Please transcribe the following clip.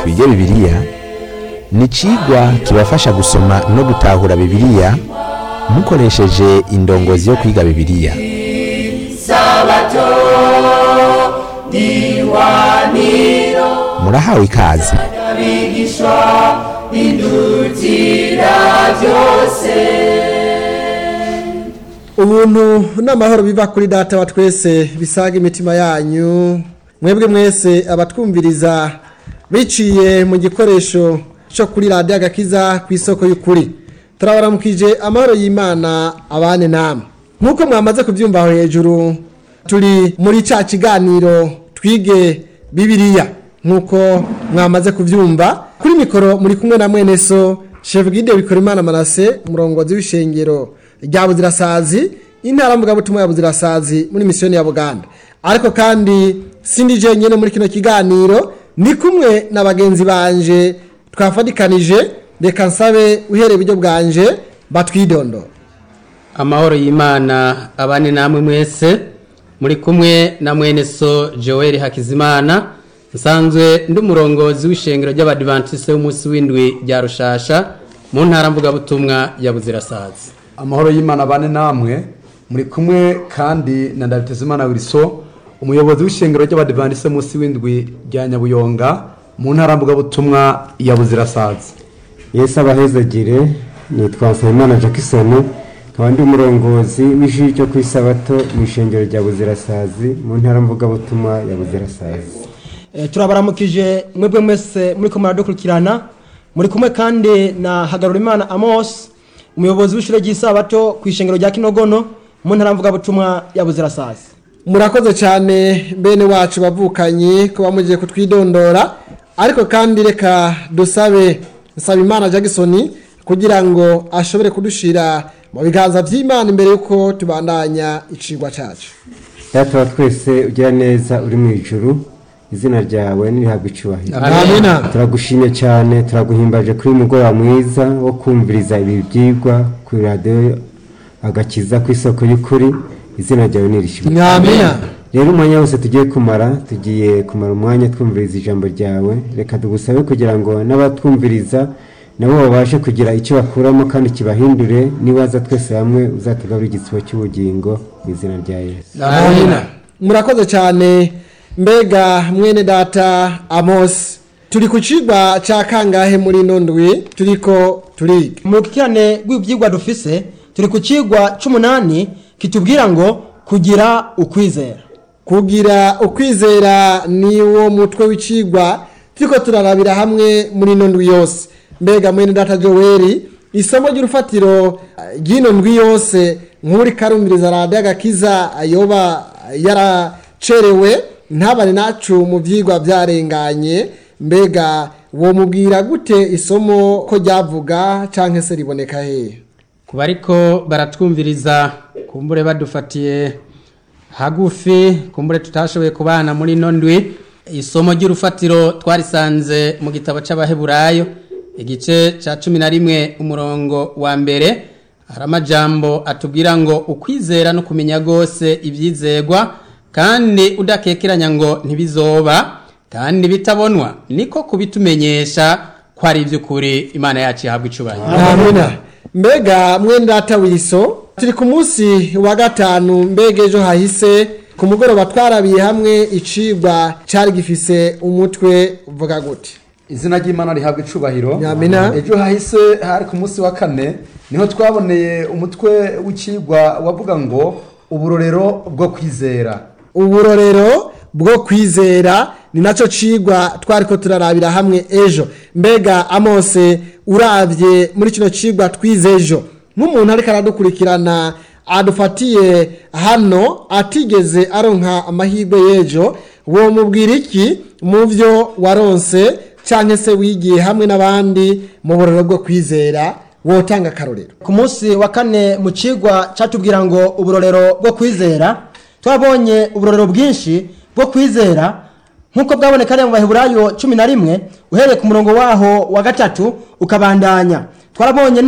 twige bibiliya ni icigwa kibafasha gusoma no gutahura bibiliya mukoresheje indongozi yo kwiga bibiliya murahawe ikaze ubuntu n'amahoro biva kuri data wa twese bisaga imitima yanyu mwebwe mwese abatwumviriza biciye mu gikoresho cyo kuri radiyo agakiza ku isoko y'ukuri turabaramukije amahoro y'imana abane namwe nk'uko mwamaze kubyumva aho hejuru turi muri cya kiganiro twige bibiriya nk'uko mwamaze kubyumva kuri mikoro muri kumwe na mwene so shefu gide bikora imana manase umurongozi w'ishengero rya buzirasazi intara mvugabutumwa ya buzirasazi muri misiyoni ya buganda ariko kandi sindi jenyine muri kino kiganiro ni kumwe na bagenzi banje twafatikanije reka nsabe uhereye iburyo bwanje batwidondora amahoro y'imana abane namwe mwese muri kumwe na mwene so joel hakizimana nsanzwe ndi umurongozi w'ishengero ry'abadivantisite w'umunsi w'indwi rya rushasha mu ntara mvugabutumwa ya buzirasazi amahoro y'imana bane namwe muri kumwe kandi na ndabitezimana wiriso umuyobozi w'ishengero ry'abadivantisite munsi w'indwi rya nyabuyonga mu ntara mvugabutumwa ya buzirasazi yesu abahezagire nitwa nsabimana jackson nkaba ndi umurongozi w'ishuri ryo ku isabato mu ishengero rya buzirasazi mu ntara mvugabutumwa ya buzirasazi Eh, turabaramukije mwebwe mwese muri ko muradukurikirana muri kumwe kandi na hagarurimana amos umuyobozi w'ishure ry'isabato ku ishengero rya kinogono mu ntara mvugabutumwa ya buzirasazi murakoze cyane bene wacu bavukanye kuba mugiye kutwidondora ariko kandi reka dusabe nsaba imana jackson kugira ngo ashobore kudushira mu biganza by'imana imbere y'uko tubandanya icigwa cyacu data wa twese ugira neza uri mu ijuru izina ryawe nirihabwa icyubahiro amina turagushimye cyane turaguhimbaje kuri uyu mugoroba mwiza wo kumviriza ibi byigwa kuri radiyo agakiza ku isoko y'ukuri izina ryawe nirishimwe amina rero umwanya wose tugiye kumara tugiye kumara umwanya twumviriza ijambo ryawe reka tugusabe kugira ngo n'abatwumviriza nabo babashe kugira icyo bakuramo kandi kibahindure nibaza twese hamwe uzatugarura igisibo cy'ubugingo mu izina rya yesu amina murakoze cyane mbega mwene data amos turi ku cigwa cya kangahe muri ino ndwi turiko turiga mu rukikirane rw'ibyigwa dufise turi ku cigwa c'umunani kitubwira ngo kugira ukwizera kugira ukwizera ni wo mutwe w'icigwa turiko turarabira hamwe muri ino ndwi yose mbega mwene data joweli isomo ry'urufatiro eh, ry'ino ndwi yose nk'uri karumviriza radiyo agakiza yoba yaracerewe ntabane nacu mu byigwa byarenganye mbega womubwira gute isomo ko ryavuga cyangwa se riboneka hehe ku bariko baratwumviriza kumbure badufatiye hagufi kumbure tutashoboye kubana muri ino ndwi isomo ry'urufatiro twarisanze mu gitabo c'abaheburayo igice ca cumi na rimwe umurongo wa mbere hari amajambo atubwira ngo ukwizera no kumenya rwose ibyizegwa kandi udakekeranya ngo ntibizoba kandi bitabonwa niko kubitumenyesha ko ari iby'ukuri imana yacu ihabwa icubahiro amina mbega mwene data wiso turi ku munsi wa gatanu mbega ejo hahise ku mugoroba twarabiye hamwe icigwa cyari gifise umutwe uvuga gute izina ry'imana rihabwa icubahiro Nyamina. ejo hahise hari ku munsi wa kane niho twaboneye umutwe w'ikigwa wavuga ngo uburorero bwo kwizera uburorero bwo kwizera ni nacyo cigwa twari ko turarabira hamwe ejo mbega amose urabye muri kino cigwa twize ejo nk'umuntu ariko aradukurikirana adufatiye hano atigeze aronka amahirwe y'ejo womubwira iki mu byo waronse cyangwa se wigiye hamwe n'abandi mu buroro bwo kwizera wotanga akarorero ku munsi wa kane mu cigwa catubwira ngo uburorero bwo kwizera twabonye uburorero bwinshi bwo kwizera nk'uko bwaboneka mu baheburayo cumi na rimwe uhereye ku murongo waho wa gatatu ukabandanya twarabonye